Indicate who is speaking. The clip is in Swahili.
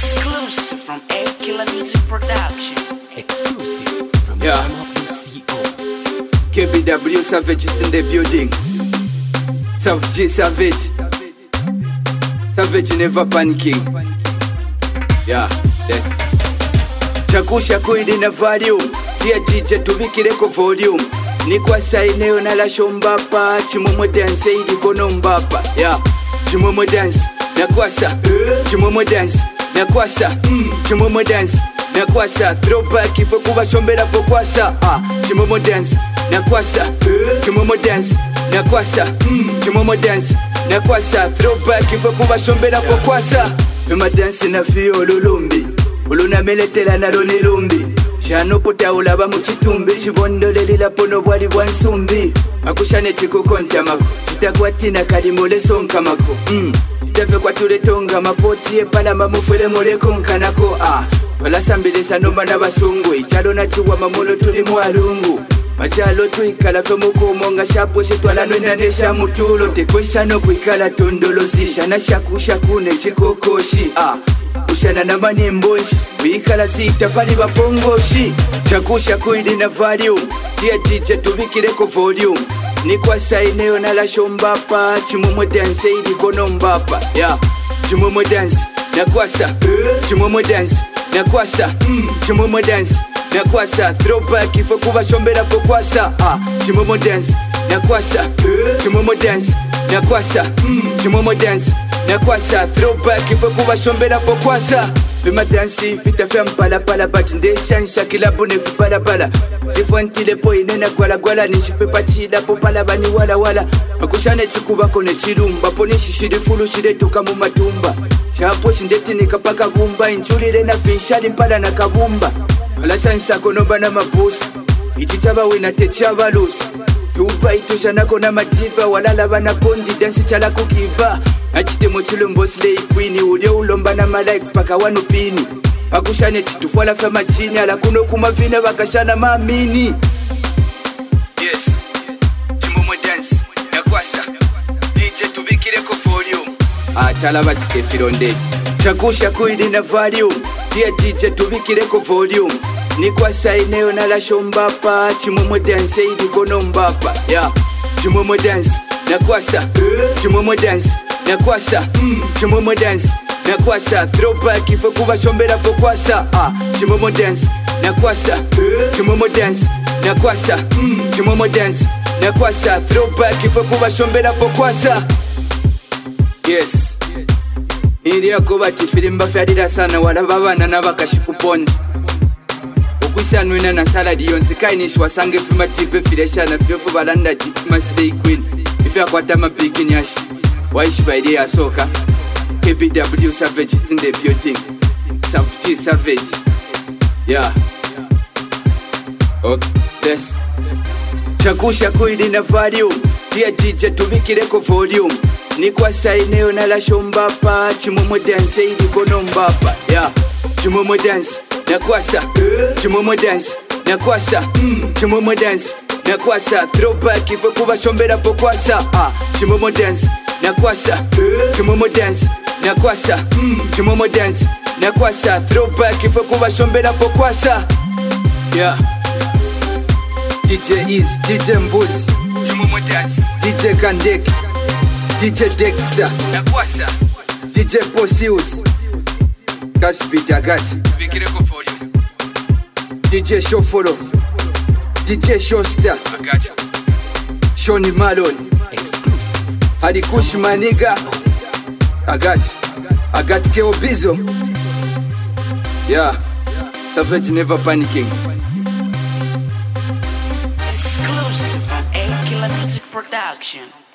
Speaker 1: Exclusive from A Killer Music Production.
Speaker 2: Exclusive from
Speaker 3: Yeah.
Speaker 2: SumUp.co.
Speaker 3: KBW Savage is in the building. Savage G Savage. Savage never panicking. Yeah, yes. chakusha kuili na volume tia DJ tubikireko volume nikwasa eneo nalashombapa chimwemwe dance ilikono mbapa ya chimwemwe dance nakwasa chimwemwe dance nakwasa chimwemwe dance nakwasa throwback ifo kubashomberapo kwasa ah, chimwemwe dance nakwasa chimwemwe dance nakwasa chimwemwe dance nakwasa throwback ifo kubashomberapo kwasa mema dance na fio olulumbi olunameletera nalo nelumbi shanopota olaba mu kitumbi kibondolelera pono bwali bwa nsumbi akushane kikukontamako kitakwatina kalimolesonkamako mm. kitafe kwatuletonga mapoti epalama mufulemolekonkanako ah. olasambirisa noma n'abasungu ekyalo nakiwama muno tuli mwalungu makyalo twikala fe mukuumo nga shapwe shitwala nwena neshamutulo tekwesano kwikala tondolosi shana shakushaku nekikokoshi ah. kushana na manimboshi wikala sita pali bapongoshi shakushaku ili na volume tia DJ tubikireko volume nikwasa eneo nalashombapa chimwemwe dance ilikono mbapa ya chimwemwe dance nakwasa chimwemwe dance nakwasa chimwemwe dance nakwasa throwback ifo kubashomberapo kwasa ah, chimwemwe dance nakwasa chimwemwe dance nakwasa chimwemwe dance nakwasa throwback ifo kubashomberapo kwasa bimadansi fitafya mpalapala bati ndeshansha kilabu nefipalapala sifwantilepo inena gwalagwala nishifepatilapo palaba ni walawala akushane chikubako nechilumbapo nishishilifulu shiletuka mu matumba shapo shindetinika paka gumba inchulile na finshali mpala na kabumba alasansako nomba na mabusi ichi chabawina techabalusi tupa itoshanako na madiva walala banakondi dansi chalakukiva achitemo chilombo slay queen ulio ulomba na malikes paka wanu pini akushane titufwala fya machini ala kuno kumavina bakashana mamini yes chimomwe dance nakwasa dj tubikireko volume achala bachitefilondeti chakusha kuili na volume tia dj tubikireko volume nikwasa eneo nalashombapa chimwemwe dance ilikono mbapa ya chimwemwe dance nakwasa chimwemwe dance nakwasa chimwemwe dance nakwasa throwback ifo kubashomberapo kwasa ah, chimwemwe dance nakwasa chimwemwe dance nakwasa chimwemwe dance nakwasa throwback ifo kubashomberapo kwasa yes iliako bati filimba fyalira sana walaba abana n'abakashikupondi okwisanwina na saladi yonse kainishwa sange fima tive fileshana fyofu balanda tifima slay queen ife akwata amabigi nyashi waishi baili yasoka kbw savage is in the building savage savage yeah okay yes chakusha kuili na volume tia dj tubikireko volume nikwasa eneo nalashombapa chimwemwe dance ilikono mbapa ya chimwemwe dance nakwasa chimwemwe dance nakwasa chimwemwe dance nakwasa throwback ifo kubashomberapo kwasa ah, chimwemwe dance nakwasa chimwemwe dance nakwasa chimwemwe dance nakwasa throwback ifo kubashomberapo kwasa yeah. DJ Is, DJ Mbuzi, Chimwemwe Dance, DJ Kandek, DJ Dexter, Nakwasa, DJ Posius, Kasbit Agati, Bikireko Volume, DJ Shofolo, DJ Shosta, Agati, Shoni Malon,
Speaker 2: Exclusive.
Speaker 3: Alikush Maniga, Agati, Agati Keobizo, yeah, Savage never panicking.
Speaker 1: Exclusive from A Killer Music Production.